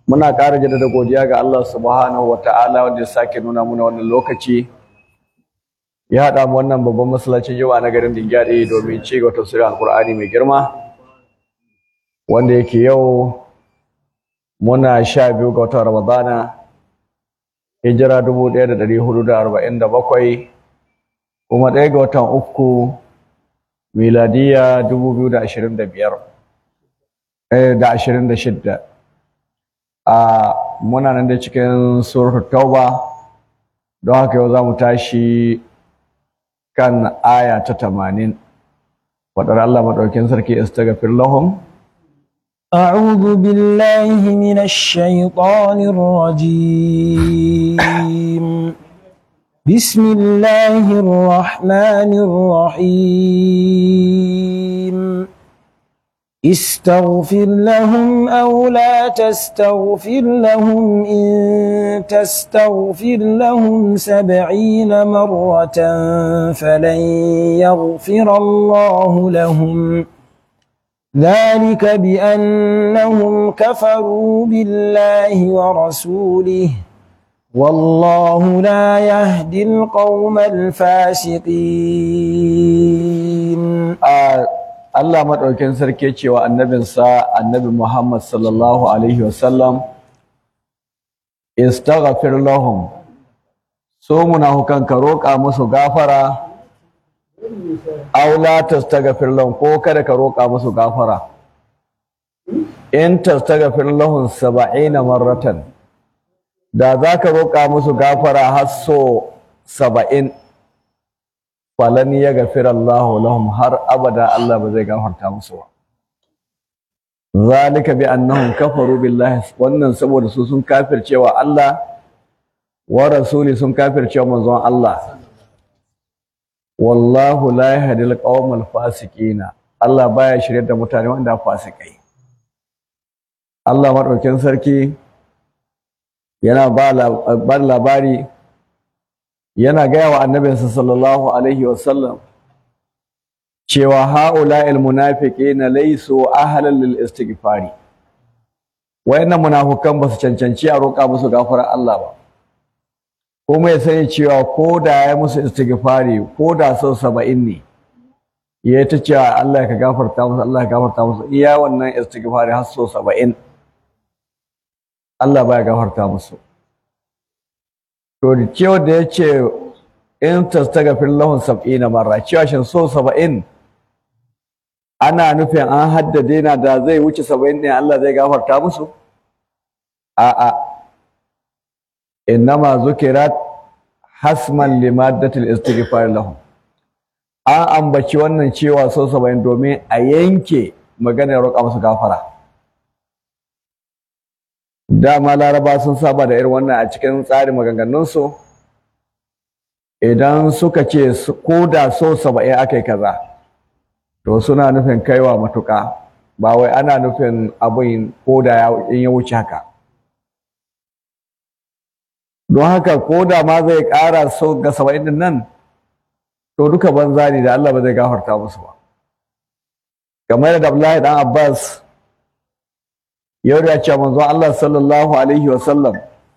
muna ƙara jaddada godiya ga Allah subhanahu wa ta'ala wanda ya sake nuna muna wannan lokaci ya haɗa mu wannan babban masallacin yawa na garin Dingyade domin ci gaba tafsirin Alƙur'ani mai girma wanda yake yau muna sha biyu ga watan Ramadana hijira dubu ɗaya da ɗari hudu da arba'in da bakwai kuma ɗaya ga watan uku miladiya dubu biyu da ashirin da biyar da ashirin da shidda a muna nan da cikin suratul tauba don haka yau za mu tashi kan aya ta tamanin faɗar Allah maɗaukin sarki istaghfir lahum أعوذ بالله من الشيطان الرجيم بسم الله الرحمن الرحيم استغفر لهم أو لا تستغفر لهم إن تستغفر لهم سبعين مرة فلن يغفر الله لهم ذلك بأنهم كفروا بالله ورسوله والله لا يهدي القوم الفاسقين Allah maɗaukin sarki cewa annabinsa annabi Muhammad sallallahu alaihi wasallam istaghfir lahum so munafukan ka roƙa musu gafara aw la tastaghfir lahum ko kada ka roƙa musu gafara in tastaghfir lahum 70 marratan da zaka roƙa musu gafara har so 70 falan ya gafira Allah lahum har abada Allah ba zai gafarta musu ba zalika bi annahum kafaru billahi wannan saboda su sun kafircewa Allah wa rasuli sun kafircewa manzon Allah wallahu la yahdi al fasiqina Allah baya shirye da mutane wanda fasikai Allah madaukin sarki yana ba labari yana gaya wa annabinsa sallallahu alaihi wasallam cewa ha'ula'il munafiqina laysu ahlan lil istighfari wayannan munafukan ba su cancanci a roƙa musu gafarar Allah ba kuma ya sani cewa ko da ya musu istighfari ko da sau saba'in ne ya ta cewa Allah ka gafarta musu Allah ka gafarta musu iya wannan istighfari har sau saba'in Allah baya gafarta musu to da cewa da ya ce in tastaghfir lahum sab'ina marra cewa shin so saba'in ana nufin an haddade na da zai wuce saba'in ɗin Allah zai gafarta musu a'a innama zukirat hasman limaddatil istighfar lahum an ambaci wannan cewa so saba'in domin a yanke maganar roƙa musu gafara dama laraba sun saba da irin wannan a cikin tsarin maganganunsu idan suka ce ko da so saba'in aka yi kaza to suna nufin kaiwa matuƙa ba wai ana nufin abin ko da in ya wuce haka don haka ko da ma zai ƙara so ga saba'in din nan to duka banza ne da Allah ba zai gafarta musu ba kamar da Abdullahi dan Abbas yau da ce manzon Allah sallallahu alaihi wa sallam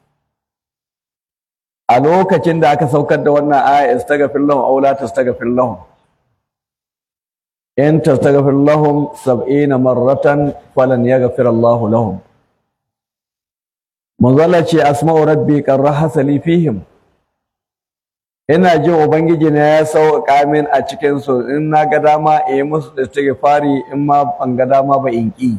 a lokacin da aka saukar da wannan aya istaghfir lahum aw la tastaghfir lahum in tastaghfir lahum 70 marratan falan yaghfir Allah lahum manzon Allah ce asma'u rabbi qarraha li fihim ina jin ubangiji na ya sauƙa min a cikin su in na ga dama in yi musu istighfari in ma ban ga dama ba in ƙi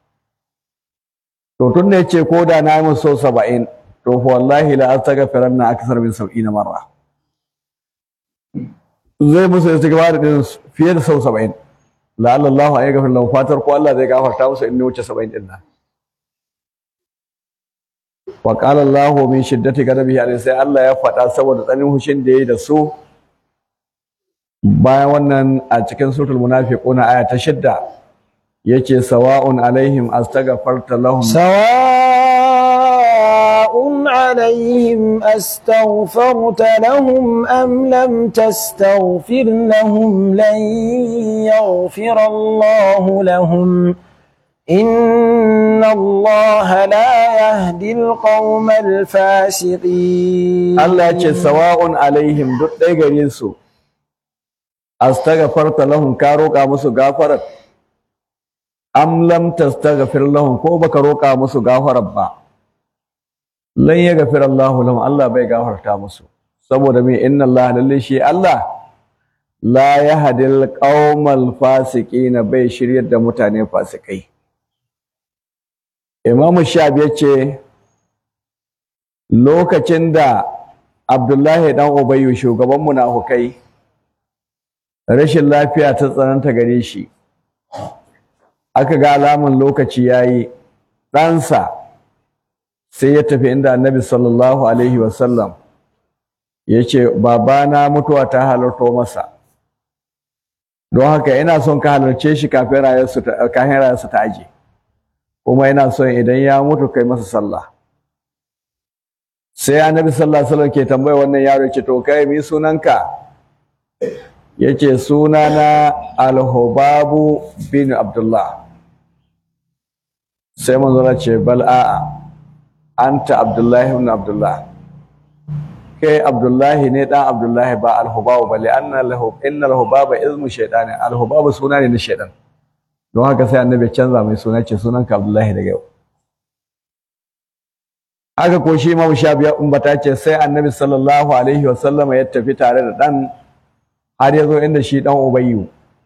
to tun da yace ko da na yi musu saba'in to fa wallahi la astaghfiranna akthar min sab'ina marra zai musu istighfar din fiye da sau saba'in la'alla Allah ya gafar lahu fatar ko Allah zai gafarta musu in ne wuce saba'in din nan wa qala Allah min shiddati ghadabihi alayhi sai Allah ya faɗa saboda tsanin hushin da yayi da su bayan wannan a cikin suratul munafiquna aya ta shidda yace sawa'un alaihim astaghfarta lahum سواء عليهم أستغفرت لهم أم لم تستغفر لهم لن يغفر الله لهم إن الله لا يهدي القوم الفاسقين Allah ya ce sawa'un alaihim duk ɗaya gare su astaghfarta lahum ka roƙa musu gafarar am lam tastaghfir lahum ko baka roƙa musu gafarar ba lan yaghfir Allah lahum Allah bai gafarta musu saboda me inna Allah lalle shi Allah la yahdil qaumal fasiqin bai shiryar da mutane fasikai Imam Shafi yace lokacin da Abdullahi dan Ubayyu shugaban munafukai rashin lafiya ta tsananta gare shi aka ga alaman lokaci yayi ɗansa sai ya tafi inda Annabi sallallahu alaihi wasallam yace babana mutuwa ta halarto masa don haka ina son ka halarce shi kafin rayuwarsa ta kafin rayuwarsa ta aje kuma ina son idan ya mutu kai masa sallah sai annabi sallallahu alaihi wasallam ke tambaya wannan yaro ce to kai mi sunanka yace sunana al-hubabu bin abdullah sai manzo ya ce bal a'a anta abdullahi ibn abdullah kai abdullahi ne dan abdullahi ba al-hubabu bale anna lahu inna al-hubaba ismu shaytan al-hubabu suna ne na shaytan don haka sai annabi ya canza mai suna ce sunanka abdullahi daga yau aka ko shi Imam Shafi ya umbata ce sai Annabi sallallahu alaihi wa sallama ya tafi tare da dan har ya zo inda shi dan Ubayyu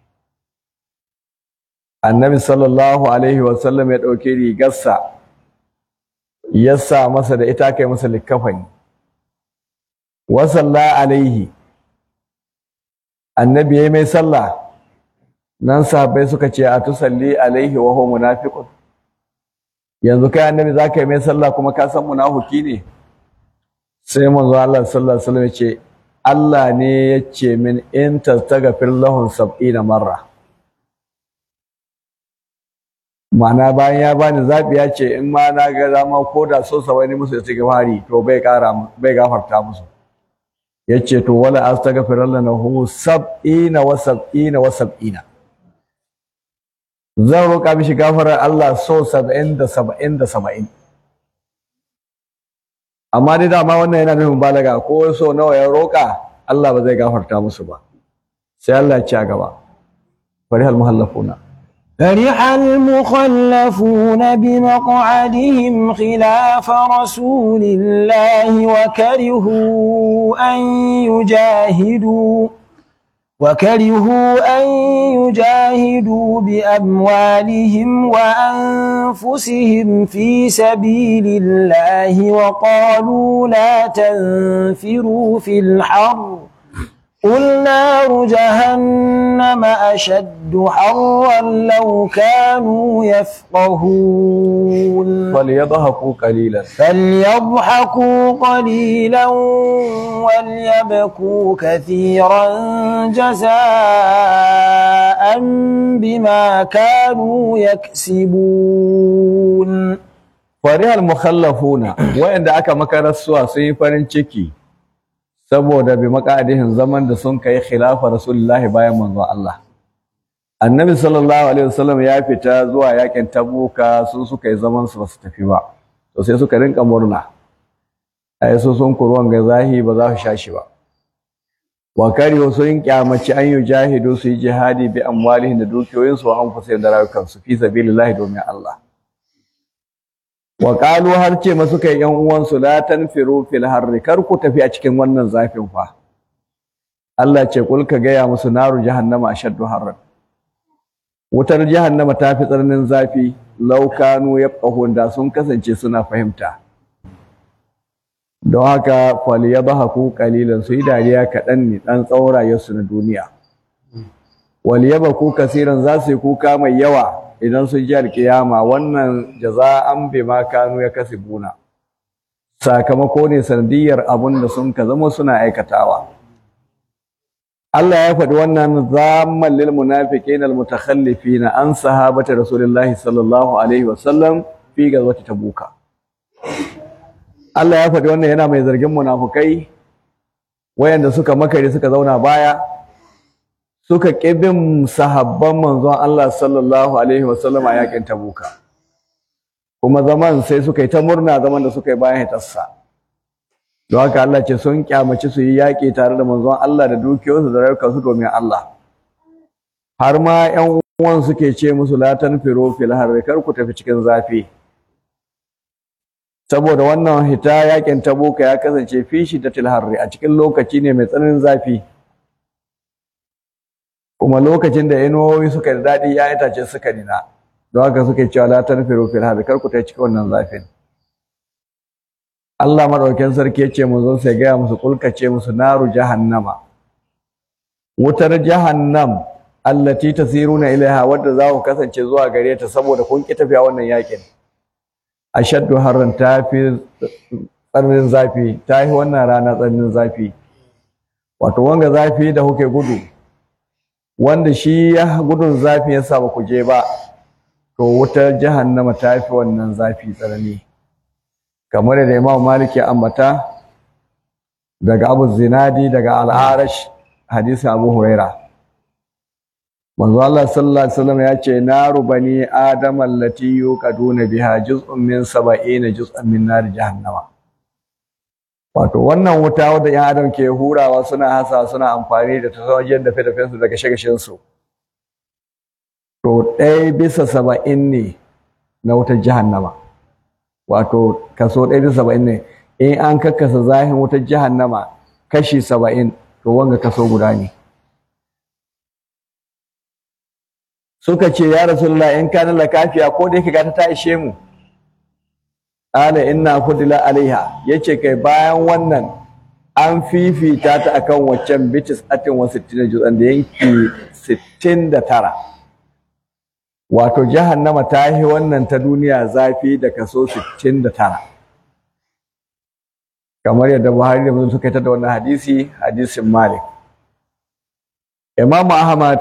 Annabi sallallahu alaihi wa sallam ya dauke rigarsa ya sa masa da ita kai masa likafani wa salla alaihi Annabi yayi mai sallah nan sahabbai suka ce a tusalli alaihi wa huwa munafiqun yanzu kai annabi za ka yi mai sallah kuma ka san munafuki ne sai manzo Allah sallallahu alaihi wasallam ya ce Allah ne ya ce min in tastaghfir lahum sab'ina marra ma'ana bayan ya bani zabi ya ce in ma na ga dama ko da so sa wani musu istighfari to bai kara bai gafarta musu yace to wala astaghfir lahu sab'ina wa sab'ina wa sab'ina zan roƙa mishi gafarar Allah so saba'in da saba'in da saba'in amma dai dama wannan yana nufin balaga ko so nawa ya roƙa Allah ba zai gafarta musu ba sai Allah ya ci a gaba bari hal muhallafuna فرح المخلفون بمقعدهم خلاف رسول الله وكرهوا أن يجاهدوا وكرهوا أن يجاهدوا بأموالهم وأنفسهم في سبيل الله وقالوا لا تنفروا في الحر قل نار جهنم أشد حرا لو كانوا يفقهون فليضحكوا قليلا فليضحكوا قليلا وليبكوا كثيرا جزاء بما كانوا يكسبون farihal mukhallafuna wayanda aka makarasuwa sun yi farin ciki saboda bi makadihin zaman da sun kai khilafa rasulullahi bayan manzo Allah annabi sallallahu alaihi wasallam ya fita zuwa yakin tabuka su suka yi zaman su basu tafi ba to sai suka rinka murna ai su sun kurwan ga zahi ba za su sha shi ba wa kari sun kyamaci an yi jahidu su yi jihadi bi amwalihin da dukiyoyinsu wa anfusihim da rayukansu fi sabilillahi domin Allah wa qalu har ce masu kai yan uwansu la tanfiru fil harri kar ku tafi a cikin wannan zafin fa Allah ce kul ka gaya musu naru jahannama ashaddu harran wutar jahannama ta fi tsananin zafi law kanu yafqahun da sun kasance suna fahimta don haka falyadhaku qalilan su yi dariya kaɗan ne ɗan tsawon rayuwarsu na duniya walyabaku kasiran za su yi kuka mai yawa idan sun ji alkiyama wannan jaza'an bima kanu ya kasibuna sakamako ne sanadiyar abun da sun ka zama suna aikatawa Allah ya faɗi wannan zamman lil munafiqin al mutakhallifin an sahabati rasulillahi sallallahu alaihi wasallam fi gazwati tabuka Allah ya faɗi wannan yana mai zargin munafukai wayanda suka makare suka zauna baya suka ƙibin sahabban manzon Allah sallallahu alaihi wasallam a yakin Tabuka kuma zaman sai suka yi ta murna zaman da suka yi bayan hitarsa don haka Allah ce sun kyamaci su yi yaƙi tare da manzon Allah da dukiyoyinsu da rayukansu domin Allah har ma ƴan uwan suke ce musu la tanfiru fil harri kar ku tafi cikin zafi saboda wannan hita yakin tabuka ya kasance fi shi da harri a cikin lokaci ne mai tsananin zafi kuma lokacin da inuwoyi suka da daɗi ya itace suka nina don haka suke cewa la tanfiru fil harri kar ku tafi cikin wannan zafin Allah madaukakin sarki ya ce mu zo sai gaya musu kulkace musu naru jahannama wutar jahannam allati tasiruna ilaiha wadda za ku kasance zuwa gare ta saboda kun ki tafiya wannan yakin ashaddu harran ta fi tsananin zafi ta yi wannan rana tsananin zafi wato wanga zafi da kuke gudu wanda shi ya gudun zafi ya sa ba ku je ba to wutar jahannama ta fi wannan zafi tsanani kamar da Imam Malik ya ambata daga Abu Zinadi daga Al-Arash hadisi Abu Huraira manzo Allah sallallahu alaihi wasallam ya ce naru bani adam allati yuqaduna biha juz'un min 70 juz'an min nar jahannama wato wannan wuta wadda yan adam ke hurawa suna hasa suna amfani da tasawajin da fedafen su daga shagashin su to ɗaya bisa saba'in ne na wutar jahannama wato kaso ɗaya bisa saba'in ne in an kakkasa zahin wutar jahannama kashi saba'in to wanga kaso guda ne suka ce ya rasulullah in kana la kafiya ko da yake ga ta ishe mu ala inna fudila alaiha yace kai bayan wannan an fifita ta akan waccan bitis atin wa 60 juz'an da yanki 69 wato jahannama ta yi wannan ta duniya zafi da kaso 69 kamar yadda Buhari da Muslim suka yi ta da wannan hadisi hadisin Malik Imam Ahmad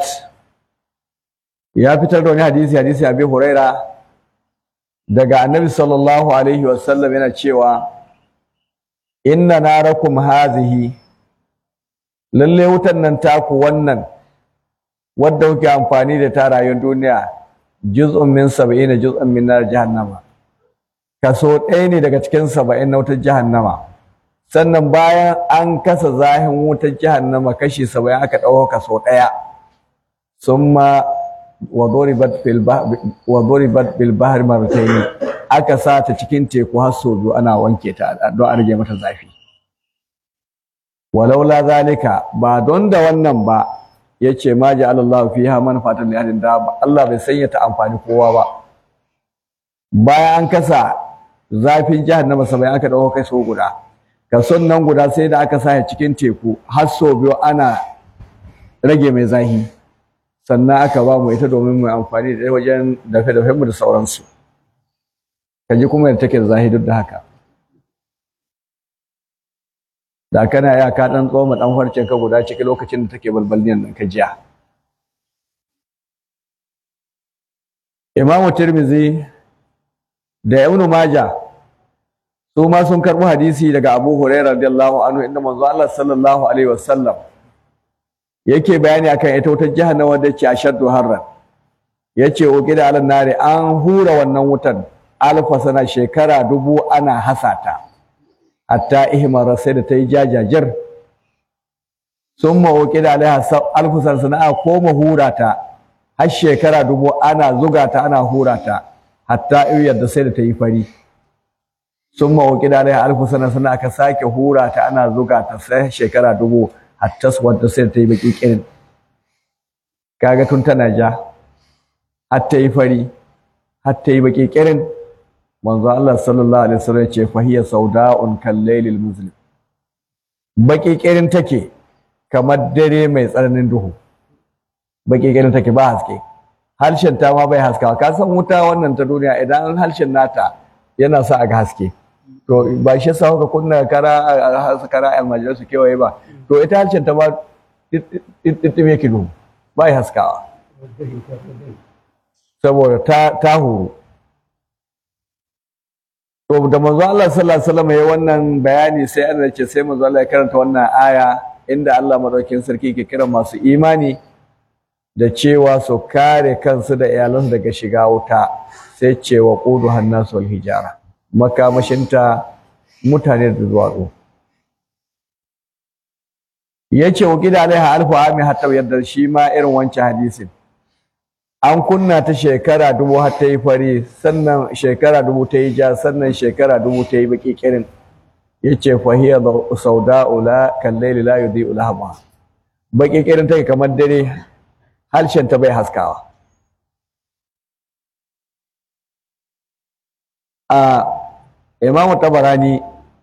ya fitar da wani hadisi hadisi Abi Huraira daga Annabi sallallahu alaihi wasallam yana cewa inna narakum hazihi lalle wutan nan taku wannan wadda kuke amfani da ta rayuwar duniya juz'un min 70 juz'un min nar jahannama kaso ɗaya ne daga cikin 70 na wutar jahannama sannan bayan an kasa zahin wutar jahannama kashi 70 aka ɗauko kaso ɗaya summa وضربت في البحر وضربت بالبحر مرتين aka sa ta cikin teku har sau biyu ana wanke ta don a rage mata zafi walaula zalika ba don da wannan ba yace ma ja'ala Allahu fiha manfa'atan li ahadin da Allah bai sanya ta amfani kowa ba bayan an kasa zafin jahannama sabai aka dauko kai so guda kason nan guda sai da aka sa cikin teku har sau biyu ana rage mai zafi sannan aka ba mu ita domin mu amfani da wajen dafe-dafe mu da sauransu ka ji kuma yadda take da zahidar da haka da kana ya ka dan tsoma dan farcen ka guda ciki lokacin da take balbalniyan nan ka jiya Imam Tirmidhi da Ibn Majah su ma sun karɓi hadisi daga Abu Hurairah radiyallahu anhu inda manzo Allah sallallahu alaihi wasallam yake bayani akan ita wutar jahannama da ce ashaddu harran yace o gida alan nare an hura wannan wutan alfa sana shekara dubu ana hasata hatta ihmara sai da ta yi jajajir summa o gida alaiha alfa sana sana a koma hura ta har shekara dubu ana zuga ta ana hura ta hatta yadda sai da ta yi fari summa o gida alaiha alfa sana sana aka sake hura ta ana zuga ta sai shekara dubu hatta wadda sai ta yi baki kirin kaga tun tana ja har ta yi fari har ta yi baki kirin manzo Allah sallallahu alaihi wasallam ce fa hiya sauda'un kal laylil muslim baki kirin take kamar dare mai tsananin duhu baki kirin take ba haske harshen ta ma bai haskawa ka san wuta wannan ta duniya idan harshen nata yana sa a ga haske to ba shi yasa kuka kunna kara kara almajirai su kewaye ba to ita harshen ta ba ɗiɗɗiɗɗim yake duhu ba ya haskawa saboda ta huru to da manzo Allah sallallahu alaihi wasallam ya wannan bayani sai Allah ce sai manzo Allah ya karanta wannan aya inda Allah madaukakin sarki ke kira masu imani da cewa su kare kansu da iyalansu daga shiga wuta sai cewa ƙudu hannasu hijara makamashinta mutane da duwatsu ya ce wa gida alaiha alfu ami hatta yadda shi ma irin wancan hadisin an kunna ta shekara dubu har ta yi fari sannan shekara dubu ta yi ja sannan shekara dubu ta yi baki kirin ya ce fahiyar sauda'u la kallaili la yudhi'u lahama baki kirin take kamar dare harshen ta bai haskawa a imamu tabarani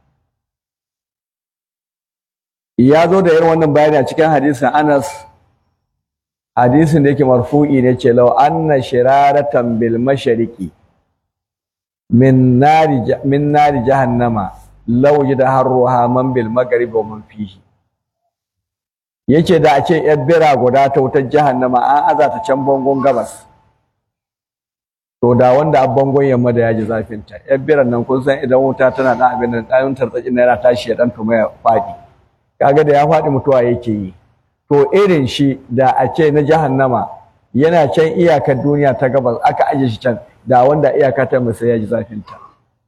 ya zo da irin wannan bayani a cikin hadisin anas hadisin da yake marfu'i ne ce lau anna shiraratan bil mashariqi min nari min nari jahannama law yada harruha man bil maghrib wa man fihi yace da a ce yar bira guda ta wutar jahannama an aza ta can bangon gabas to da wanda a bangon yamma da yaji zafin ta yar biran nan kun san idan wuta tana da abin nan ɗayan tartsatsi na yana tashi ya dan tuma ya faɗi kaga da ya faɗi mutuwa yake yi to irin shi da a ce na jahannama yana can iyakar duniya ta gabas aka aje shi can da wanda iyaka ta mai sai ya ji zafin ta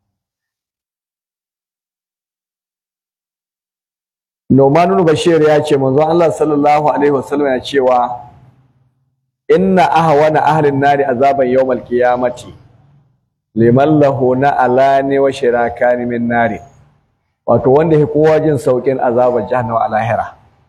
Nomanun Bashir ya ce manzon Allah sallallahu alaihi wasallam ya cewa inna ahwana ahlin nari azaban yawmal qiyamati liman lahu na alani wa shirakani min nari wato wanda ya kowa jin saukin azabar jahannama a lahira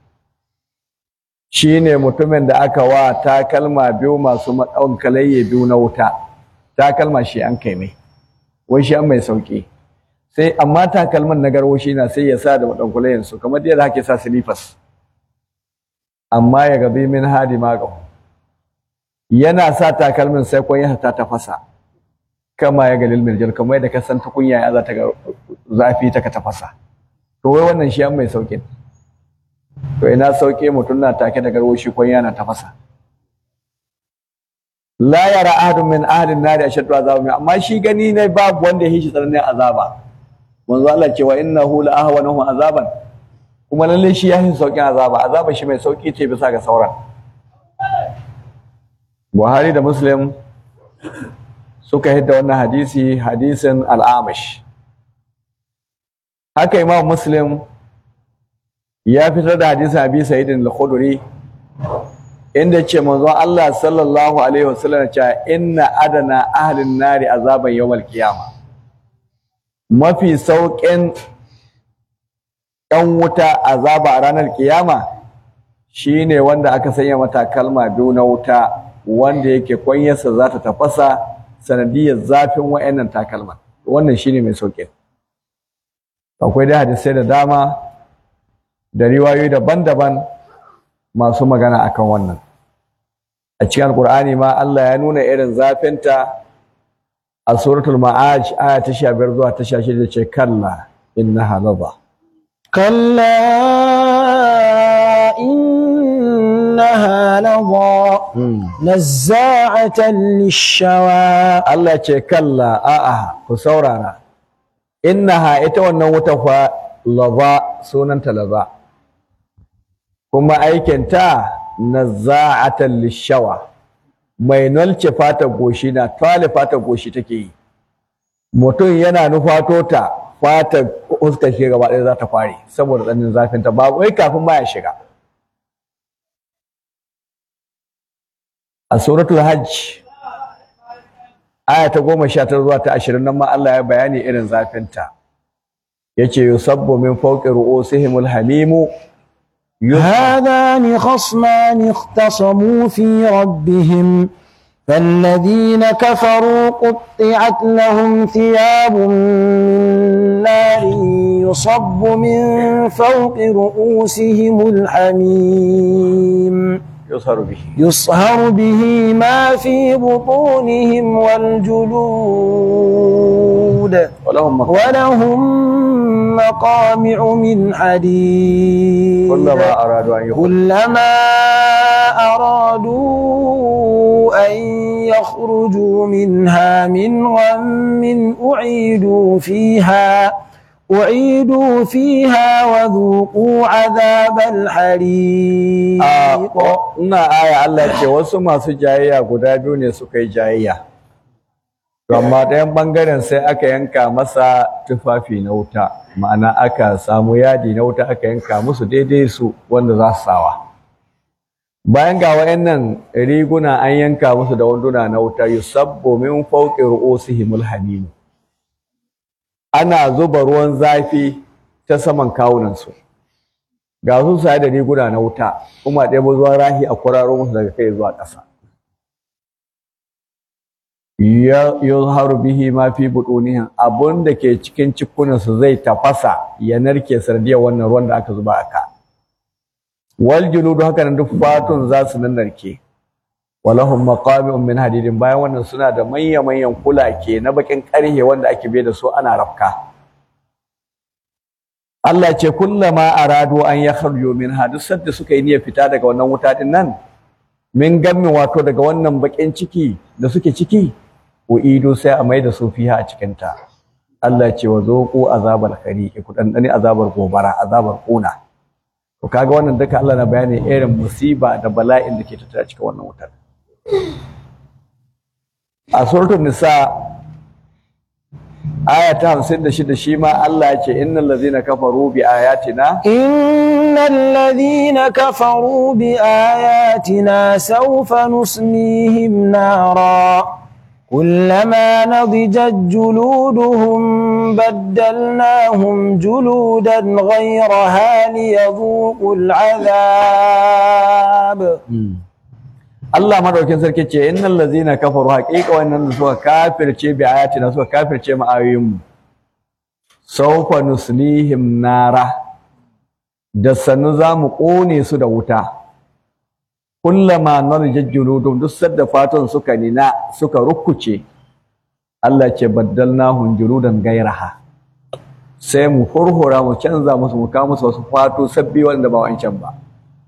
shine mutumin da aka wa takalma biyu masu matsawon kalayye biyu na wuta takalma shi an kai mai wai shi an mai sauki sai amma takalman na garwashi na sai ya sa da maɗankulayen su kamar yadda ake sa silifas amma ya gabi min hadi magahu yana sa takalmin sai kwan ya ta tafasa kama ya galil mirjal kamar yadda ka san tukunya ya za ta ga zafi ta ka tafasa to wai wannan shi an mai saukin to ina sauke mutum na take da garwashi kwan yana tafasa la yara ahadun min ahadin nari ashaddu azaba amma shi gani ne babu wanda ya hishi tsananin azaba manzo Allah cewa innahu la ahwanahu azaban kuma lalle shi ya hishi saukin azaba azaba shi mai sauki ce bisa ga sauran Buhari da Muslim suka hidda wannan hadisi hadisin al-Amish haka Imam Muslim ya fitar da hadisin Abi Sa'id al-Khudri inda ce manzo Allah sallallahu alaihi wasallam cewa inna adana ahlin nari azaban yawmal qiyama mafi sauƙin ɗan wuta azaba a ranar kiyama shine wanda aka sanya mata kalma biyu na wuta wanda yake kwanyarsa za ta tafasa sanadiyar zafin wa'annan takalma wannan shine mai sauƙin akwai dai hadisai da dama da riwayoyi daban-daban masu magana akan wannan a cikin alkur'ani ma Allah ya nuna irin zafinta a suratul ma'aj aya ta 15 zuwa ta 16 ce kalla innaha ladha كلا إنها لظى نزاعة للشوى Allah ce kalla a'a ku saurara innaha ita wannan wuta fa ladha sunanta ladha kuma aikinta nazza'atan lishawa mai nalce fata goshi na tale fata goshi take yi mutum yana nufato ta fata fuskar shi gaba ɗaya za ta fare saboda tsananin zafin ta ba wai kafin ma ya shiga a suratul hajj aya ta goma sha tara zuwa ta ashirin nan ma Allah ya bayani irin zafin ta yace yusabbu min fawqi ru'usihimul hamimu هذان خصمان اختصموا في ربهم فالذين كفروا قطعت لهم ثياب من نار يصب من فوق رؤوسهم الحميم يصهر به يصهر به ما في بطونهم والجلود ولهم مقام ولهم مقامع من حديد كلما أرادوا أن يخرجوا كلما أرادوا أن يخرجوا منها من غم أعيدوا فيها أعيدوا فيها وذوقوا عذاب الحريق a ina aya Allah ce wasu masu jayayya guda biyu ne suka yi jayayya to amma ɗayan ɓangaren sai aka yanka masa tufafi na wuta ma'ana aka samu yadi na wuta aka yanka musu daidai su wanda za su sawa bayan ga wayannan riguna an yanka musu da wanduna na wuta yusabbu min fawqi ru'usihimul hamim ana zuba ruwan zafi ta saman kawunansu ga su sai da riguna na wuta kuma ɗaya zuwa rahi a kwararo musu daga kai zuwa ƙasa ya yuzharu bihi ma fi butunihim abun da ke cikin cikunansu zai tafasa ya narke sardiyar wannan ruwan da aka zuba aka wal juludu haka nan duk fatun za su narke walahum maqami'un min hadidin bayan wannan suna da manya manyan kulake na bakin karhe wanda ake bai da su ana rafka Allah ce kullama aradu an yakhruju minha duk sadda suka yi niyyar fita daga wannan wuta din nan min gammi wato daga wannan bakin ciki da suke ciki uidu sai a mai da su fiha a cikin ta Allah ce wa zoqu azabal khariqi ku dan azabar gobara azabar kuna to kaga wannan duka Allah na bayani irin musiba da bala'in da ke tattara cikin wannan wutar a suratul nisa aya ta 56 shi ma Allah ya ce innal ladzina kafaru bi ayatina إن الذين كفروا بآياتنا سوف نصليهم نارا كلما نضجت جلودهم بدلناهم جلودا غيرها ليذوقوا العذاب Allah madaukin sarki ce innal ladzina kafaru haqiqa wannan da suka kafirce bi ayatina suka kafirce mu ayoyin mu sawfa nuslihim nara da sannu za mu kone su da wuta kullama narjat juludum duk sadda fatan suka nina suka rukkuce Allah ce baddalnahum juludan gairaha sai mu hurhura mu canza musu mu kawo musu wasu fato sabbi wanda ba wancan ba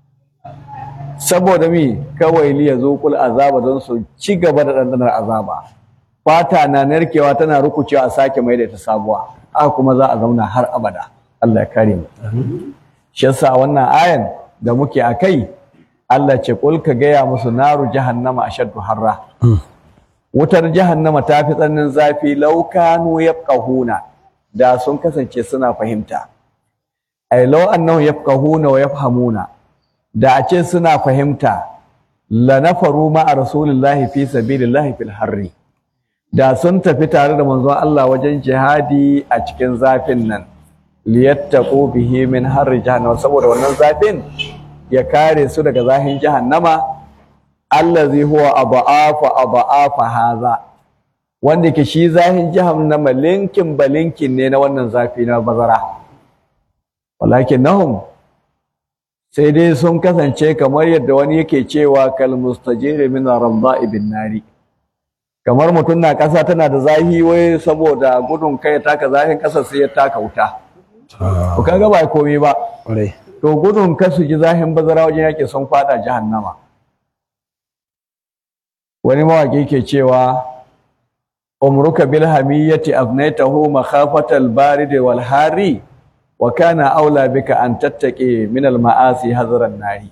saboda mi kawai liya zuqul azaba don su ci gaba da dandanar azaba fata na narkewa tana rukucewa a sake mai da ta sabuwa haka kuma za a zauna har abada Allah ya kare mu shi yasa wannan ayan da muke akai Allah ce kul ka gaya musu naru jahannama ashaddu harra wutar jahannama ta fi tsananin zafi laukanu yafqahuna da sun kasance suna fahimta ai law annahum yafqahuna wa yafhamuna da a ce suna fahimta la nafaru ma a rasulillahi fi sabilillahi fil harri da sun tafi tare da manzon Allah wajen jihadi a cikin zafin nan liyattaqu bihi min harri jahannama saboda wannan zafin ya kare su daga zahin jahannama allazi huwa aba'afa aba'afa haza wanda ke shi zahin jahannama linkin balinkin ne na wannan zafi na bazara walakin nahum sai dai sun kasance kamar yadda wani yake cewa kal mustajiri min ramda ibn nari kamar mutum na ƙasa tana da zahi wai saboda gudun kai taka zahin ƙasa sai ya taka wuta to kaga ba komai ba to gudun kasu ji zahin bazara wajen yake sun fada jahannama wani mawaƙi ke cewa umruka bil hamiyati abnaytahu makhafatal barid wal hari wa kana aula bika an tattaqi min al ma'asi hazran nari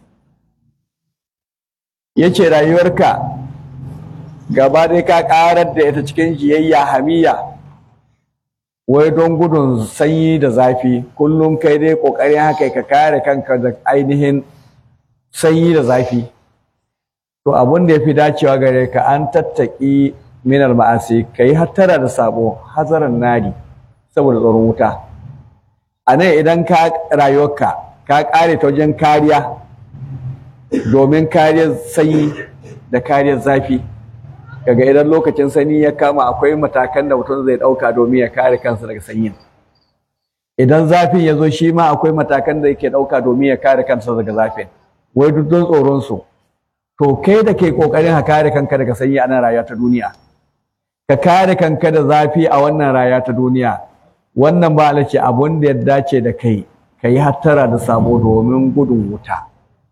yace rayuwarka gaba dai ka karar da ita cikin jiyayya hamiya wai don gudun sanyi da zafi kullum kai dai kokarin haka ka kare kanka da ainihin sanyi da zafi to abun da yafi dacewa gare ka an tattaki minal ma'asi kai hattara da sabo hazaran nari saboda tsoron wuta a nan idan ka rayuwarka ka kare ta wajen kariya domin kariyar sanyi da kariyar zafi kaga idan lokacin sanyi ya kama akwai matakan da mutum zai ɗauka domin ya kare kansa daga sanyin idan zafin ya zo shi ma akwai matakan da yake ɗauka domin ya kare kansa daga zafin wai duk don tsoron su to kai da ke kokarin ka kare kanka daga sanyi a nan rayuwa ta duniya ka kare kanka da zafi a wannan rayuwa ta duniya wannan ba ce abun da ya dace da kai ka yi hattara da sabo domin gudun wuta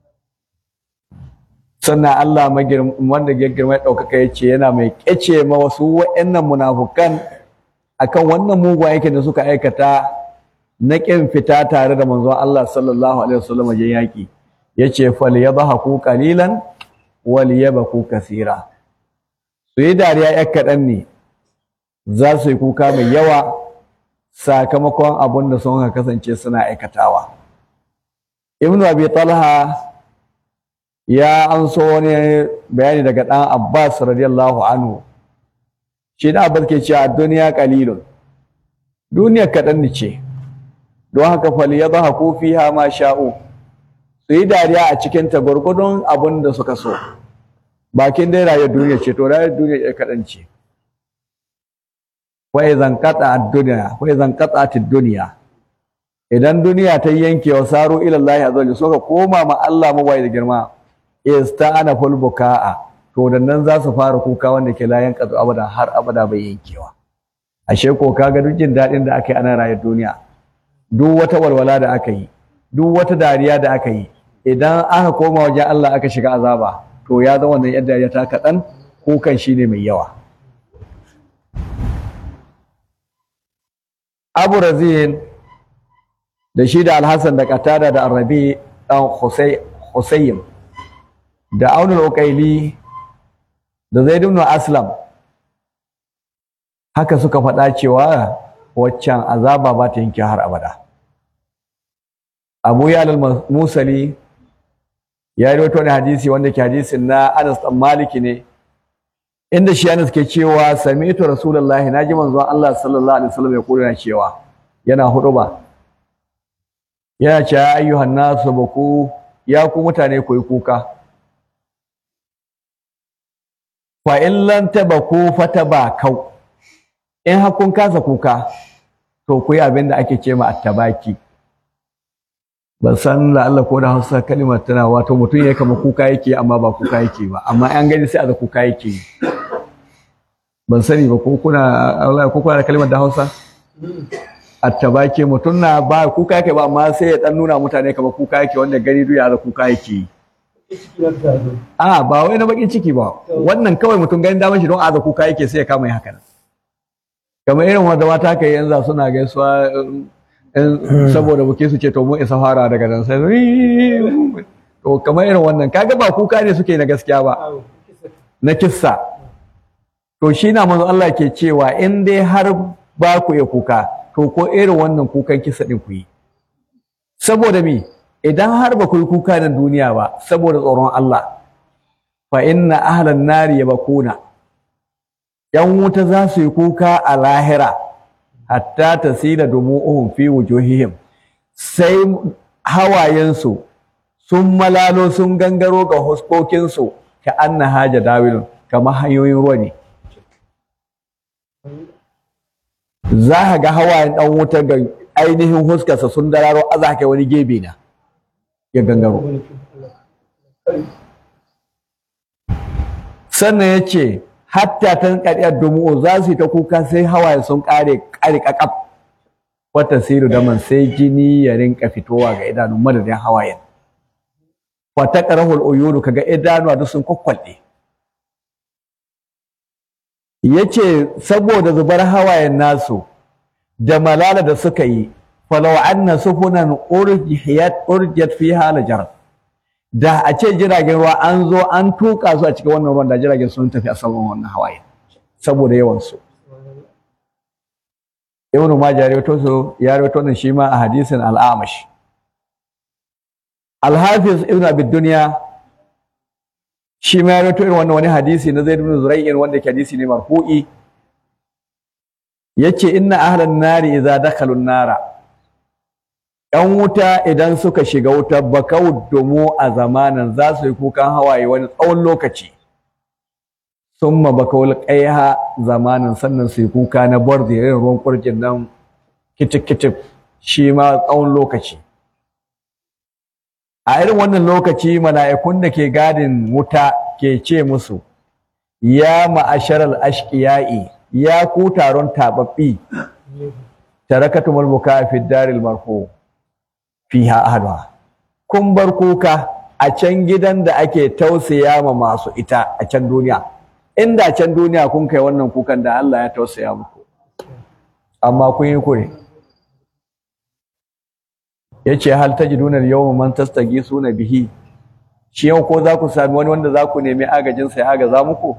sannan Allah wanda ya girma ɗaukaka ya ce yana mai ƙyace ma wasu wa'annan munafukan akan wannan mugun aikin da suka aikata na ƙin fita tare da manzon Allah sallallahu alaihi wasallam wajen yaƙi yace fal yadhaku qalilan wal yabku kaseera su yi dariya yak kaɗan ne za su yi kuka mai yawa sakamakon abin da sun kasance suna aikatawa ibnu abi talha ya anso wani bayani daga ɗan abbas radiyallahu anhu shi da abbas ke cewa duniya qalilun duniya kaɗan ce don haka fali ya zaha kofi ha ma sha'u su yi dariya a cikin ta gwargwadon abin da suka so bakin dai rayuwar duniya ce to rayuwar duniya ya kaɗan ce wai zan katsa a duniya wai zan katsa a duniya idan duniya ta yanke wa saro ilallahi azza suka koma ma Allah mawai da girma ista'ana ful buka'a to da nan za su fara kuka wanda ke layan kazu abada har abada bai yankewa ashe ko kaga duk jin daɗin da aka yi ana rayuwar duniya duk wata walwala da aka yi duk wata dariya da aka yi idan aka koma wajen Allah aka shiga azaba to ya zama wannan yadda dariya ta kaɗan kukan shi ne mai yawa Abu Razin da shi da Alhassan da Qatada da Arabi dan Husayn da Aunul Uqaili da Zaid ibn Aslam haka suka faɗa cewa waccan azaba ba ta yanke har abada Abu Yalal Musali ya rawaito wani hadisi wanda ke hadisin na Anas dan Maliki ne inda shi Anas ke cewa sami'tu Rasulullahi naji manzon Allah sallallahu alaihi wasallam ya kula cewa yana huduba yana cewa ayyuhan nasu baku ya ku mutane ku yi kuka fa in lan tabaku fatabakau in har kun kasa kuka to ku yi abin da ake ce ma attabaki ban san la Allah ko da Hausa kalimar tana wato mutum ya kama kuka yake amma ba kuka yake ba amma an gani sai a da kuka yake ban sani ba ko kuna Allah ko kuna da kalimar da Hausa attabaki mutum na ba kuka yake ba amma sai ya dan nuna mutane kama kuka yake wanda gani duk ya da kuka yake a ba wai na bakin ciki ba wannan kawai mutum ganin damar shi don a kuka yake sai ya kama yi haka kamar irin wanda mata ka yi yanzu suna gaisuwa saboda buke su ce to mu isa fara daga nan sai to kamar irin wannan kaga ba kuka ne suke na gaskiya ba na kissa to shi na manzo Allah ke cewa in dai har ba ku ya kuka to ko irin wannan kukan kissa din ku yi saboda me idan har ba ku yi kuka na duniya ba saboda tsoron Allah fa inna ahlan nari yabkuna yan wuta za su yi kuka a lahira hatta tasila dumu'uhum fi wujuhihim sai hawayensu sun malalo sun gangaro ga huskokinsu ka anna haja dawilun kamar hanyoyin ruwa ne za ka ga hawayen dan wuta ga ainihin huskarsa sun dararo aza kai wani gebe na ya gangaro sannan ya ce hatta ta ƙarƙar dumu'u za su yi ta kuka sai hawaye sun ƙare ƙare ƙaƙaf wata siru daman sai jini ya rinka fitowa ga idanun madadin hawayen wata ƙarahul uyuru kaga idanuwa duk sun kwakwalɗe ya ce saboda zubar hawayen nasu da malala da suka yi falau anna sufunan urjiyat urjiyat fi halajar da a ce jiragen ruwa an zo an tuka su a cikin wannan ruwan da jiragen sun tafi a saman wannan hawaye saboda yawan su ibn majah ya rawaito su ya rawaito nan shi ma a hadisin al-amash al-hafiz ibn abi dunya shi ma ya rawaito irin wannan wani hadisi na zaid ibn zurayyin wanda ke hadisi ne marfu'i yace inna ahlan nari idza dakhalu an-nara ‘yan wuta idan suka shiga wuta bakau domo a zamanin za su yi kukan hawaye wani tsawon lokaci sun ma bakawul ƙaiha zamanin sannan su yi kuka na bordi irin ruwan kurjin nan kitif-kitif shi ma tsawon lokaci a irin wannan lokaci mala'ikun da ke gadin wuta ke ce musu ya ma'asharal ashqiya'i ya ku taron tababbi tarakatumul buka fi daril marfu fiha ahluha kun bar kuka a can gidan da ake tausaya ma masu ita a can duniya inda can duniya kun kai wannan kukan da Allah ya tausaya muku amma kun yi kure yace hal tajiduna al-yawma man tastagisuna bihi shi yau ko za ku sami wani wanda za ku nemi agajin sa ya agaza muku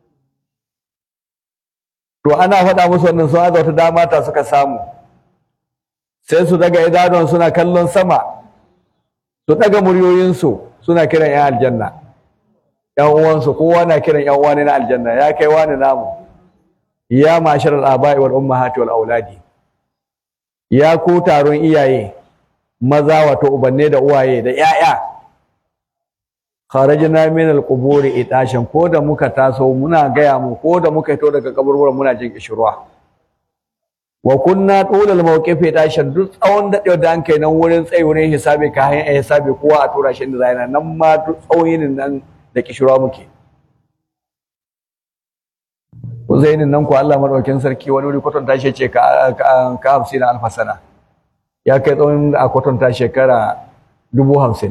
to ana faɗa musu wannan sun haza wata dama ta suka samu sai su daga idanuwan suna kallon sama su daga muryoyinsu suna kiran 'yan aljanna 'yan uwansu kowa na kiran 'yan uwa ne na aljanna ya kai wani namu ya mashar al'aba'i wal ummahati wal auladi ya ku taron iyaye maza wato ubanne da uwaye da 'ya'ya kharajna min al-quburi itashan ko da muka taso muna gaya mu ko da muka fito daga kaburburan muna jin kishirwa wa kunna tulal mawqifi itashan duk tsawon dadewa da an kai nan wurin tsayi wurin hisabi ka hanyar hisabi kowa a tura shi inda zai nan ma duk tsawon yinin nan da kishirwa muke Uzainin nan ko Allah madaukakin sarki wani wuri kwatanta shi ce ka ka hamsin alfa sana ya kai tsawon a kwatanta shekara dubu hamsin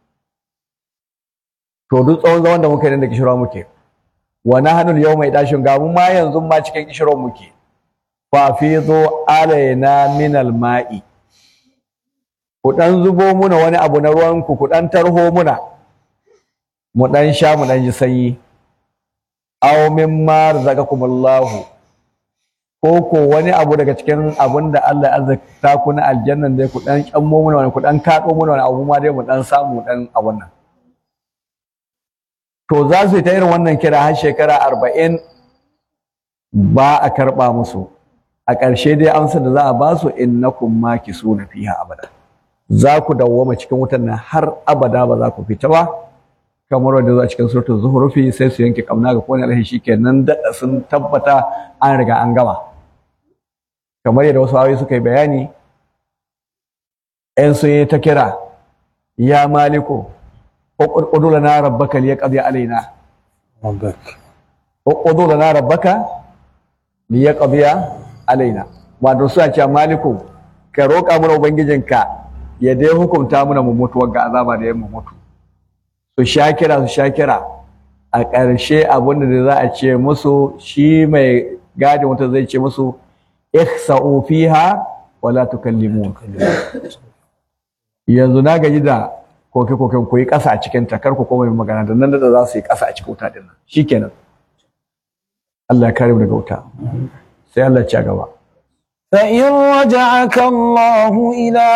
to duk tsawon zaman da muka yi nan da kishirwa muke wa nahnu yau mai dashin ga mu ma yanzu ma cikin kishirwa muke fa fizo alaina min alma'i ku dan zubo muna wani abu na ruwan ku ku dan tarho muna mu dan sha mu dan ji sanyi aw mimma razaqakumullahu ko ko wani abu daga cikin abin da Allah ya azurta ku na aljannan dai ku dan kyammo muna wani ku dan kaɗo muna wani abu ma dai mu dan samu dan abun nan to za su yi ta irin wannan kira har shekara arba'in ba a karɓa musu a ƙarshe dai amsar da za a ba su innakum makisuna fiha abada za ku dawwama cikin wutan nan har abada ba za ku fita ba kamar wanda zuwa cikin suratul zuhrufi sai su yanke kamna ga kowane alhi shikenan daɗa sun tabbata an riga an gama kamar yadda wasu ayoyi suka yi bayani ‘yan sun yi ta kira ya maliku uqdu lana rabbaka liyaqdi alaina uqdu lana rabbaka liyaqdi alaina wato suna cewa maliku ka roƙa mana ubangijinka ya dai hukunta mana mu mutu ga azaba da yamma mutu su sha kira su sha kira a ƙarshe abin da za a ce musu shi mai gadin wata zai ce musu ihsa'u fiha wala tukallimun yanzu na gaji da koke koken ku yi ƙasa a cikin ta kar ku koma yin magana da nan da za su yi ƙasa a cikin wuta din nan shikenan Allah ya kare mu daga wuta sai Allah ya ci gaba فإن رجعك الله إلى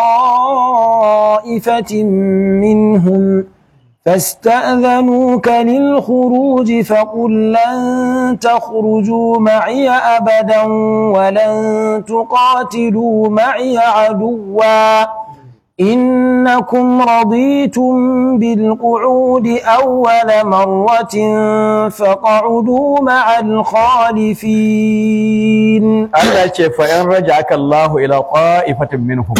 طائفة منهم فاستأذنوك للخروج فقل لن تخرجوا معي أبدا ولن تقاتلوا معي عدوا إنكم رضيتم بالقعود أول مرة فاقعدوا مع الخالفين Allah ce fa in raja'aka Allah ila qa'ifatin minhum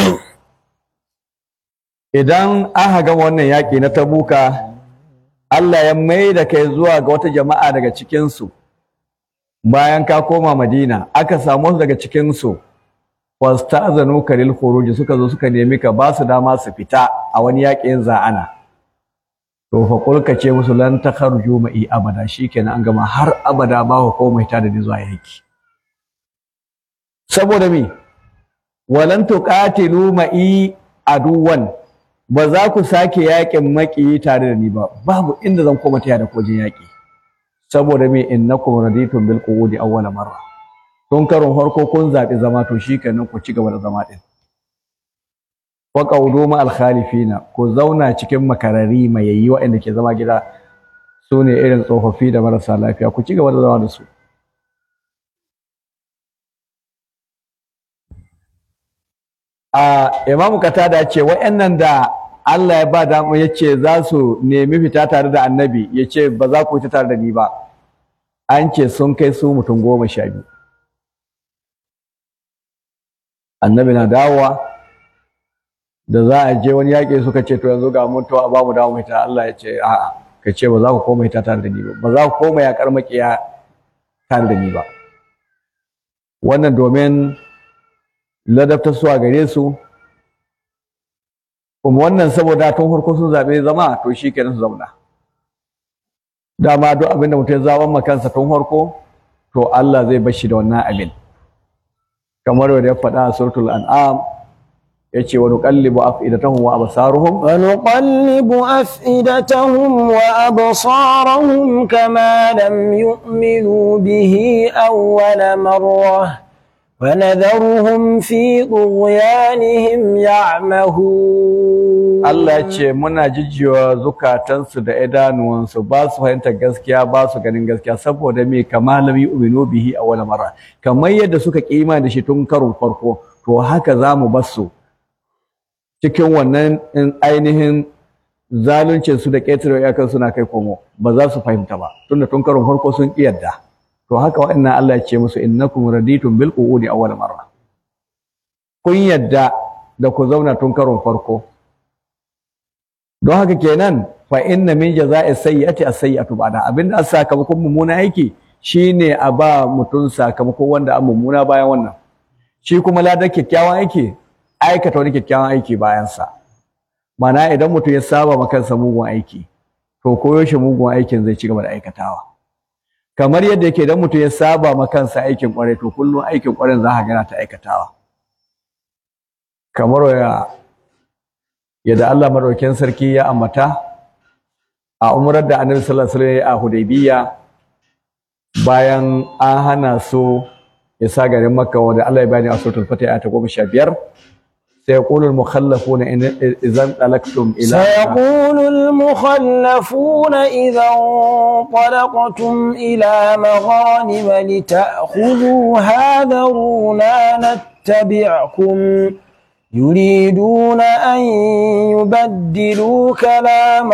idan aka ga wannan yaki na Tabuka Allah ya mai da kai zuwa ga wata jama'a daga cikin su bayan ka koma Madina aka samu wasu daga cikin su wasta'zanu lil khuruj suka zo suka nemi ka ba su dama su fita a wani yakin za'ana to fa kul ka ce musu lan takharuju ma'i abada shikenan an gama har abada ba ku komai ta da ni zuwa yaki saboda me walan tuqatilu ma'i aduwan ba za ku sake yakin maki tare da ni ba babu inda zan koma taya da kojin yaki saboda me innakum raditum bil qu'udi awwala marra tun karon farko kun zaɓi zama to shikenan ku ci gaba da zama din wa qawdu ma al khalifina ku zauna cikin makarari mai yayi waɗanda ke zama gida su ne irin tsofaffi da marasa lafiya ku ci gaba da zama da su a imamu katada ce wa'annan da Allah ya ba damu ya ce za su nemi fita tare da annabi ya ce ba za ku fita tare da ni ba an ce sun kai su mutum goma sha biyu annabi na dawowa da za a je wani yaƙi suka ce to yanzu ga mutuwa ba mu dawo fita Allah ya ce a'a ka ce ba za ku koma fita tare da ni ba ba za ku koma yaƙar maƙiya tare da ni ba wannan domin ladabtar su a gare su kuma wannan saboda tun farko sun zaɓe zama to shi kenan su zauna dama duk abin da mutum ya zaɓan ma kansa tun farko to Allah zai bar shi da wannan abin kamar yadda ya faɗa a suratul an'am yace wa nuqallibu afidatahum wa absaruhum ونقلب أفئدتهم وأبصارهم كما لم يؤمنوا به أول مرة ونذرهم في طغيانهم يعمهون Allah ya ce muna jijjiwa zukatansu da idanuwansu ba su fahimtar gaskiya ba su ganin gaskiya saboda me kama lam yu'minu bihi awwal marra kamar yadda suka kima da shi tun karon farko to haka zamu bar su cikin wannan in ainihin zaluncin su da ƙetare iyakan suna kai komo ba za su fahimta ba tunda tun karon farko sun ƙi yadda to haka wa'annan Allah ya ce musu innakum raditum bil qu'udi awwal marra kun yadda da ku zauna tun karon farko don haka kenan fa inna min jaza'i sayyi'ati as-sayyi'atu ba'da abinda as sakamakon mummuna aiki shine a ba mutum sakamakon wanda an mummuna bayan wannan shi kuma ladar kyakkyawan aiki aikata wani kyakkyawan aiki bayan sa mana idan mutum ya saba ma kansa mugun aiki to koyo shi mugun aikin zai ci gaba da aikatawa kamar yadda yake idan mutum ya saba ma kansa aikin kwarai to kullum aikin kwarai za ka gana ta aikatawa kamar ya yadda Allah madaukakin sarki ya ambata a umrar da Annabi sallallahu alaihi wasallam a Hudaybiyya bayan an hana su isa garin Makka wanda Allah ya bani a suratul Fatih ayat 15 سيقول المخلفون إن إذا انطلقتم إلى سيقول المخلفون إذا انطلقتم إلى مغانم لتأخذوها ذرونا نتبعكم يريدون أن يبدلوا كلام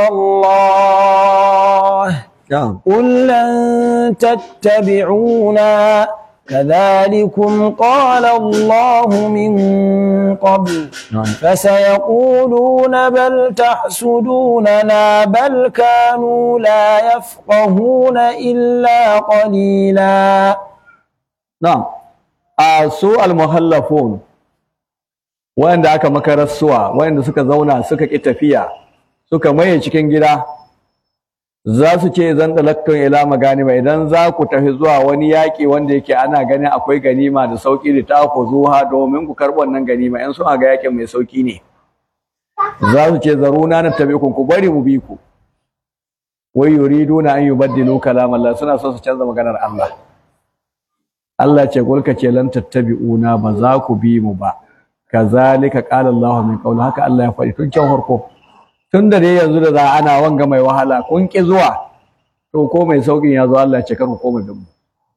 الله نعم قل لن تتبعونا كذلكم قال الله من قبل نعم فسيقولون بل تحسدوننا بل كانوا لا يفقهون إلا قليلا na'am a su al-muhallafun wanda aka makarar suwa wanda suka zauna suka ki tafiya suka maye cikin gida za su ce zan dalaktun ila maganima idan za ku tafi zuwa wani yaƙi wanda yake ana ganin akwai ganima da sauƙi da ta ku zuwa domin ku karɓi wannan ganima in sun ga yaƙin mai sauƙi ne za su ce zaruna na tabi ku ku bari mu bi ku wai yuriduna an yubaddilu kalam Allah suna so su canza maganar Allah Allah ce gulka ce lan tattabi'una ba za ku bi mu ba kazalika qala Allah min qawl haka Allah ya faɗi tun can farko tun da dai yanzu da za ana wanga mai wahala kun ki zuwa to ko mai saukin ya zo Allah ya ce kar ku koma bin mu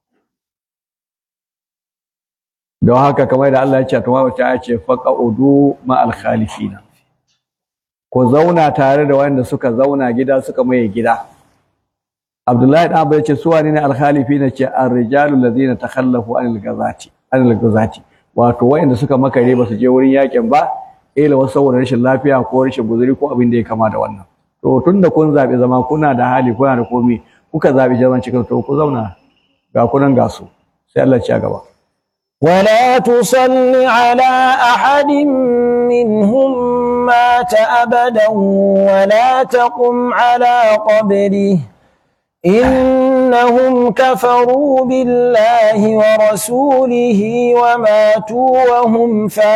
don haka kamar da Allah ya ce to wata ya ce faqaudu ma al khalifina ku zauna tare da wanda suka zauna gida suka maye gida Abdullahi dan Abu ya ce su wane ne al-khalifina ce ar-rijalu allazina takhallafu anil gazati anil gazati wato wayanda suka makare ba su je wurin yakin ba ila wasu saboda rashin lafiya ko rashin guzuri ko abin da ya kama da wannan to tunda kun zabi zama kuna da hali kuna da komai kuka zabi zaman cikin to ku zauna ga kunan ga su sai Allah ya ci gaba ولا تصل على أحد منهم مات أبدا ولا تقم على قبره إنهم كفروا بالله ورسوله وماتوا وهم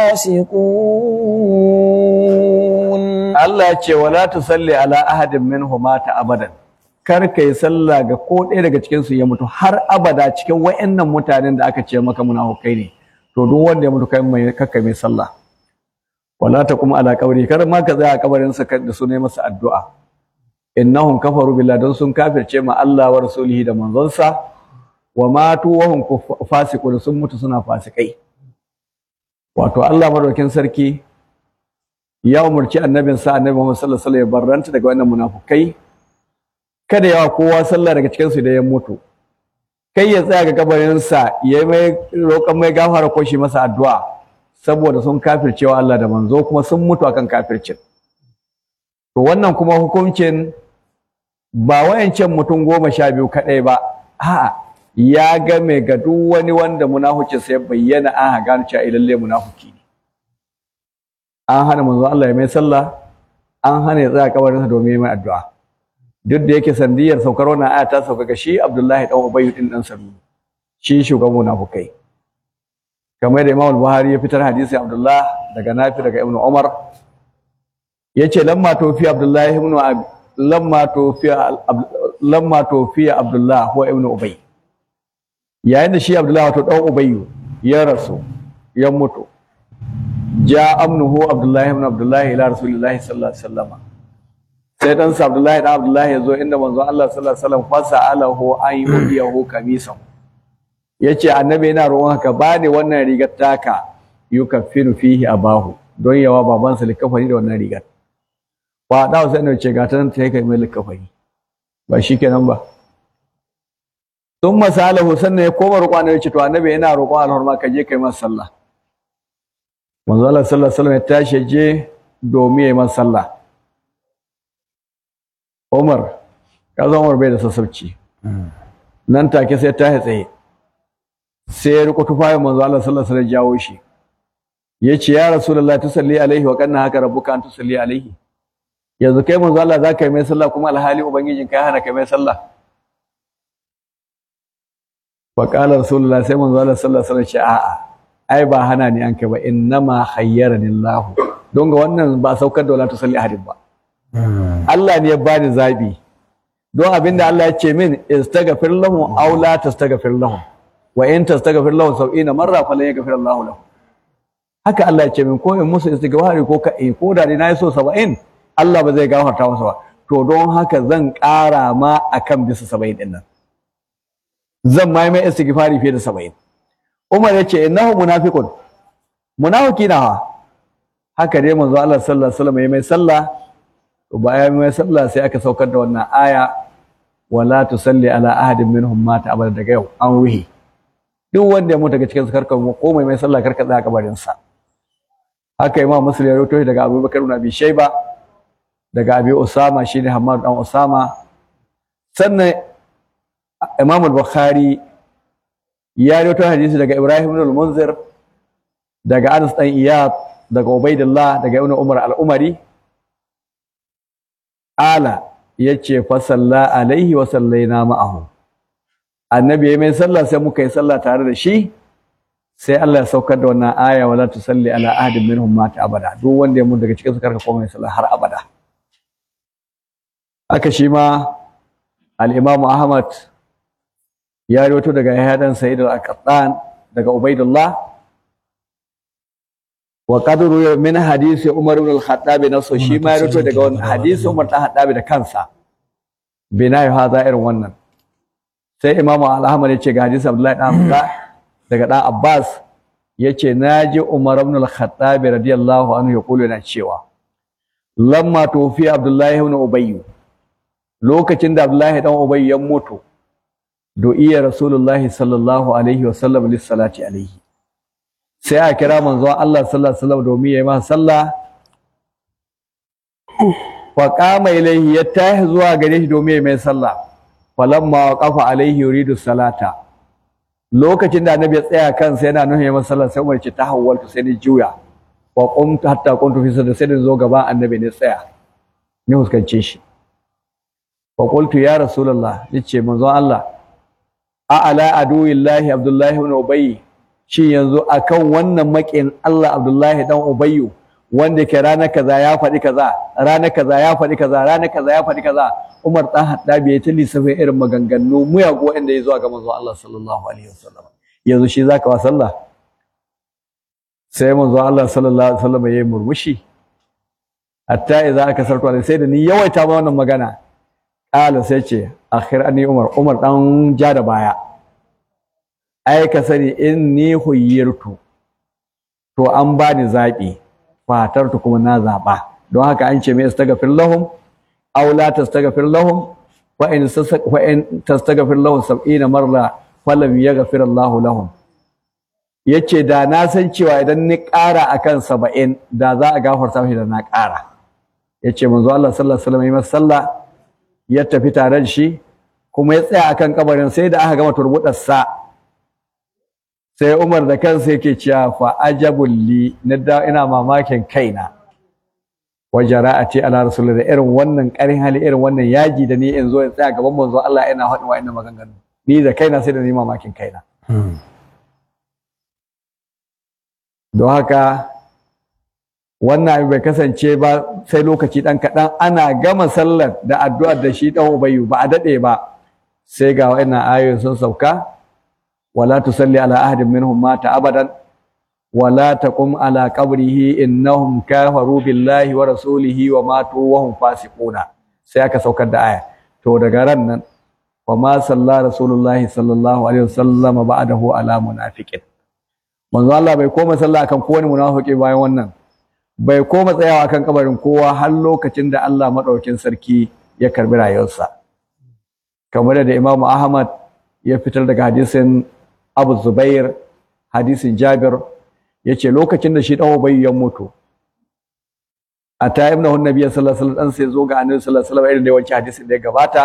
فاسقون Allah ya ce wala tusalli ala ahadin minhum mata abadan kar ka yi sallah ga ko ɗaya daga cikin su ya mutu har abada cikin wayannan mutanen da aka ce maka munafukai ne to duk wanda ya mutu kai mai kakka mai sallah wala taqum ala qabri kar ma ka tsaya a kabarin sa da su ne masa addu'a innahum kafaru billahi don sun kafirce ma Allah wa rasulihi da manzonsa wa matu wa hum fasiqun sun mutu suna fasikai wato Allah madaukin sarki ya umarci annabinsa annabi Muhammad sallallahu alaihi wasallam ya barranta daga wannan munafukai kada yawa kowa sallah daga cikin su da ya mutu kai ya tsaya ga kabarinsa ya mai roƙon mai gafara ko shi masa addu'a saboda sun kafircewa Allah da manzo kuma sun mutu akan kafircin to wannan kuma hukuncin ba wayancan mutum goma sha biyu kaɗai ba a'a ya game ga duk wani wanda munafucin sai bayyana an gano cewa lalle munafuki ne an hana manzo Allah ya mai sallah an hana ya tsaya kabarinsa domin mai addu'a duk da yake sandiyar saukar wannan aya ta sauka ga shi Abdullahi dan Ubay din dan Salul shi shugaban munafukai kamar da Imam Buhari ya fitar hadisi Abdullah daga Nafi daga Ibn Umar yace lamma tofi Abdullah ibn lamma tofi lamma tofi Abdullah huwa ibn Ubay yayin da shi Abdullah wato dan Ubayyu ya rasu ya mutu ja amnuhu Abdullah ibn Abdullah ila Rasulillahi sallallahu alaihi wasallam sai dan sa Abdullah dan Abdullah ya zo inda manzon Allah sallallahu alaihi wasallam fasa alahu an yudiyahu kamisan yace annabi yana roƙon ka bani wannan rigar taka yukaffiru fihi abahu don yawa babansa likafani da wannan rigar ba da sai ne ce ga ta nan ta kai mai likafani ba shikenan ba sun masalahu sannan ya koma roƙon annabi ce to annabi yana roƙon alhurma ka je kai masa sallah manzo Allah sallallahu alaihi wasallam ya tashi je domin ya masa sallah Umar kaza Umar bai da sassauci nan take sai ta tsaye sai ya riko tufayin manzo Allah sallallahu alaihi wasallam jawo shi yace ya rasulullahi tusalli alaihi wa kanna haka rabbuka an tusalli alaihi yanzu kai manzo Allah zaka yi mai sallah kuma alhali ubangijin kai hana kai mai sallah fa qala rasulullahi sai manzo Allah sallallahu alaihi wasallam ce a'a ai ba hana ni an kai ba innama khayyarani Allah don ga wannan ba saukar da wala tusalli ahadin ba Allah ne ya bani zabi don abinda Allah ya ce min istaghfir lahum aw la tastaghfir lahum wa in tastaghfir lahum sab'ina marra falan yaghfir Allah lahum haka Allah ya ce min ko in musu istighfari ko ka ko da ni nayi so 70 Allah ba zai gafarta musu ba to don haka zan ƙara ma akan bisa 70 din nan zan mai mai istighfari fiye da 70 Umar ya ce innahu munafiqun munafiki na haka dai manzo Allah sallallahu alaihi wasallam ya mai sallah bayan mai sallah sai aka saukar da wannan aya wala tusalli ala ahadin minhum mata abada daga yau an ruhi duk wanda ya mutu daga cikin su karka ko mai mai sallah karka tsaya kabarin sa haka imam muslim ya rawaito daga Abu Bakar ibn Abi Shayba daga Abi Usama shine Hammad dan Usama sannan Imam al-Bukhari ya rawaito hadisi daga Ibrahim ibn al-Munzir daga Anas dan Iyad daga Ubaidillah daga Ibn Umar al-Umari ala yace fa salla alaihi wa sallaina ma'ahu annabi ya mai sallah sai muka yi sallah tare da shi sai Allah ya saukar da wannan aya wala tusalli ala ahadin minhum mata abada duk wanda ya mutu daga cikin su karka koma sallah har abada aka shi ma al-Imam Ahmad ya rawaito daga Yahya dan Sa'id al-Qattan daga Ubaidullah wa qadru min hadisi Umar ibn al-Khattab nasu shi ma ya rawaito daga wannan hadisi Umar dan Khattab da kansa bina ya hada irin wannan sai Imam Al-Ahmad ya ce ga hadisi Abdullahi dan Abdullah daga dan Abbas yace naji Umar ibn al-Khattab radiyallahu anhu ya kula yana cewa lamma tufi Abdullahi ibn Ubay lokacin da Abdullahi dan Ubay ya mutu du'iya Rasulullahi sallallahu alaihi wa sallam lis salati alaihi sai a kira manzon Allah sallallahu alaihi wasallam domin yayi masa sallah fa qama ilayhi ya tahi zuwa gare shi domin yayi mai sallah falamma waqafa alaihi yuridu salata lokacin da annabi ya tsaya kansa yana nuna yayi masa sallah sai Umar ce ta hawwaltu sai ni juya wa qumtu hatta kuntu fi sadri sai ni zo gaban annabi ne tsaya ni huskance shi fa qultu ya rasulullah yace manzon Allah a ala aduwillahi abdullahi ibn ubay shi yanzu akan wannan makin Allah abdullahi dan ubayyu wanda ke rana kaza ya faɗi kaza rana kaza ya faɗi kaza rana kaza ya faɗi kaza Umar dan Haddabi ya ta lissafin irin maganganu muyagu wanda ya zuwa ga manzon Allah sallallahu alaihi wasallam yanzu shi zaka wa sallah sai manzon Allah sallallahu alaihi wasallam ya yi murmushi hatta idza aka sarto sai da ni yawaita ma wannan magana Ƙala sai ce, akhir ani Umar, Umar ɗan ja da baya. Ai ka sani in ni huyyirtu, to an ba ni zaɓi, fatartu kuma na zaɓa. Don haka an ce mai istagafir lahum, aw la tastagfir lahum, wa in wa in tastagfir lahum sab'ina marra falam yaghfir Allahu lahum. Yace da na san cewa idan ni ƙara akan saba'in da za a gafarta shi da na ƙara. Yace manzo Allah sallallahu alaihi wasallam ya sallah ya tafi tare da shi kuma ya tsaya akan kabarin sai da aka gama turbudarsa sai Umar da kansa yake cewa fa ajabul li na da ina mamakin kaina wa jara'ati ala rasulillah da irin wannan karin hali irin wannan yaji da ni in zo in tsaya gaban manzo Allah ina faɗin wa'annan maganganu ni da kaina sai da ni mamakin kaina don haka wannan abin bai kasance ba sai lokaci ɗan kaɗan ana gama sallar da addu'ar da shi ɗan ubayu ba a daɗe ba sai ga wa'annan ayoyin sun sauka wala tusalli ala ahadin minhum mata abadan wala taqum ala qabrihi innahum kafaru billahi wa rasulihi wa matu wa hum fasiquna sai aka saukar da aya to daga ran nan wa ma salla rasulullahi sallallahu alaihi wasallam ba'dahu ala munafiqin manzo Allah bai koma sallah akan kowane munafiki bayan wannan bai koma tsayawa kan kabarin kowa har lokacin da Allah madaukin sarki ya karbi rayuwarsa kamar da Imam Ahmad ya fitar daga hadisin Abu Zubair hadisin Jabir yace lokacin da shi dan Ubay ya mutu a ta ibn Nabi sallallahu alaihi wasallam sai zo ga Annabi sallallahu alaihi wasallam irin da wancan hadisin da ya gabata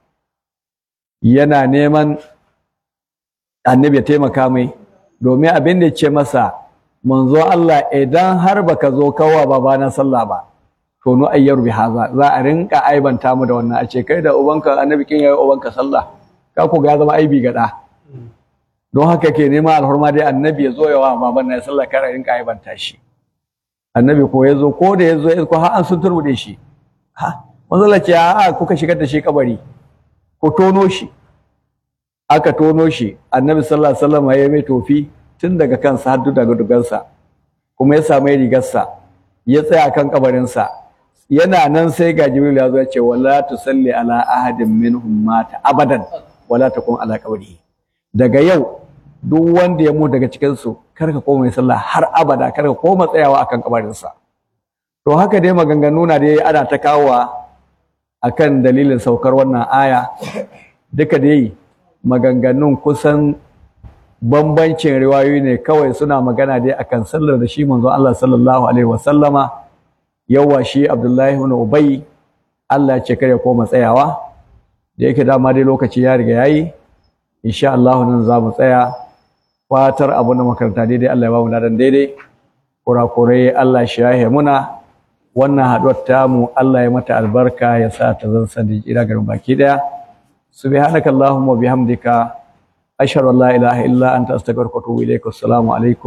yana neman Annabi ya taimaka mai domin abin da ya ce masa manzo Allah idan har baka zo kawa babana sallah ba to nu ayyar bi haza za a rinka aibanta mu da wannan a ce kai da ubanka annabi kin yayi ubanka sallah ka ku ga zama aibi ga da don haka ke nema alhurma dai annabi ya zo yawa baban na sallah kar a rinka aibanta shi annabi ko ya zo ko da ya zo ko har an sun turbude shi ha manzo Allah ce a kuka shigar da shi kabari ko tono shi aka tono shi annabi sallallahu alaihi wasallam ya mai tofi tun daga kansa har daga dugansa kuma ya samu rigarsa ya tsaya kan kabarinsa yana nan sai ga jibril ya zo ya ce wala tusalli ala ahadin minhum mata abadan wala takun ala qabrihi daga yau duk wanda ya mutu daga cikin su kar ka koma sallah har abada kar ka koma tsayawa akan kabarinsa to haka dai maganganu na dai ana ta kawowa akan dalilin saukar wannan aya duka dai maganganun kusan bambancin riwayoyi ne kawai suna magana dai akan sallar da shi manzo Allah sallallahu alaihi wasallama yawa shi Abdullahi ibn Ubay Allah ya ce kare koma tsayawa da yake dama dai lokaci ya riga yayi insha Allah nan za mu tsaya fatar abu na makaranta daidai Allah ya ba mu ladan daidai kurakurai Allah shi yahe muna wannan haduwar tamu Allah ya mata albarka ya sa ta zan sani ira garin baki daya subhanakallahumma bihamdika ashhadu an la ilaha illa anta astaghfiruka wa atubu ilaik assalamu alaikum